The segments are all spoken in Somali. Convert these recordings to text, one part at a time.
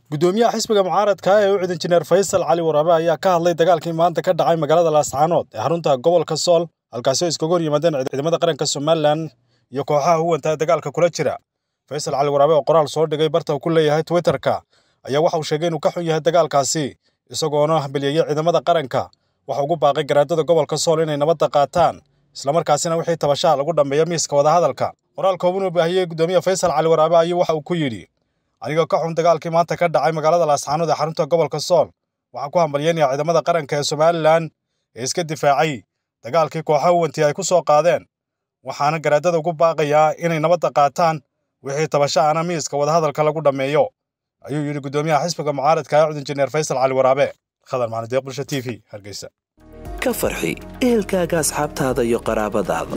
gudoomiyaha xisbiga mucaaradka ee u cid injineer faysal cali waraabe ayaa ka hadlay dagaalkii maanta ka dhacay magaalada laascaanood ee xarunta gobolka sool halkaasi oo iskaga hor yimaadeen ciidamada qaranka somalilan iyo kooxaha huwanta ee dagaalka kula jira faysal cali waraabe oo qoraal soo dhigay barta uu ku leeyahay twitterka ayaa waxa uu sheegay inuu ka xun yahay dagaalkaasi isagoona hambeliyeyey ciidamada qaranka waxa ugu baaqay garaadada gobolka sool inay nabadda qaataan islamarkaasina wixii tabashaha lagu dhammeeya miiska wadahadalka qoraal kooban uu baahiyey gudoomiyaha faysal cali waraabe ayuu waxa uu ku yidhi anigoo ka xun dagaalkii maanta ka dhacay magaalada laascaanood ee xarunta gobolka sool waxaan ku hambalyeynayaa ciidamada qaranka ee somalilan ee iska difaacay dagaalkii kooxaha huwantii ay ku soo qaadeen waxaana garaadada ugu baaqayaa inay nabadda qaataan wixii tabashaana miiska wadahadalka lagu dhammeeyo ayuu yidhi gudoomiyaha xisbiga mucaaradka ee cud injineer faysal cali waraabe khadar macnadeeq bulsha t v hargeysa ka farxi ehelkaaga asxaabtaada iyo qaraabadaada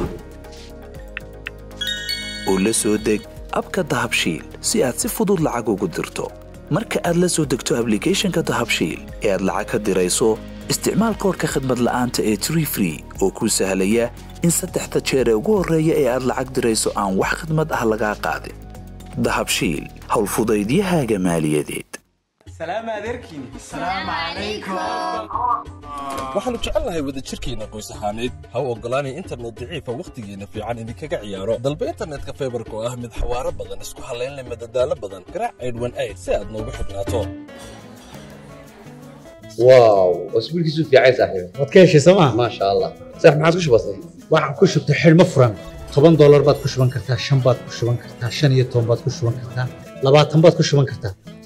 oo la soo deg abka dahabshiil si aad si fudud lacag ugu dirto marka aad la soo degto ablicathonka dahabshiil ee aad lacag ka dirayso isticmaal koorka khadmad la'aanta ee tree free oo kuu sahlaya in saddexda jeer ee ugu horreeya ee aad lacag dirayso aan wax khidmad ah lagaa qaadin dahabshiil howlfudaydiyahaaga maaliyadeed waxaannu jecelnahay wadajirkeenna qoys ahaaneed ha u oggolaanay internet daciifa wakhtigeenna fiican idinkaga ciyaaro dalba internetka faybarka oo ah mid xawaaro badan isku hallaynleh madadaalo badan garaac aydhwan ayd si aad noogu xidhnaato واو اسبوع كيسو في عايز صاحبي waad ka heshay sooma ما شاء الله صح ما عادش بسيط waxaan ku shubtay xidhmo furan toban doolar baad ku shuban kartaa shan baad ku shuban kartaa shan iyo toban baad ku shuban kartaa labaatan baad ku shuban kartaa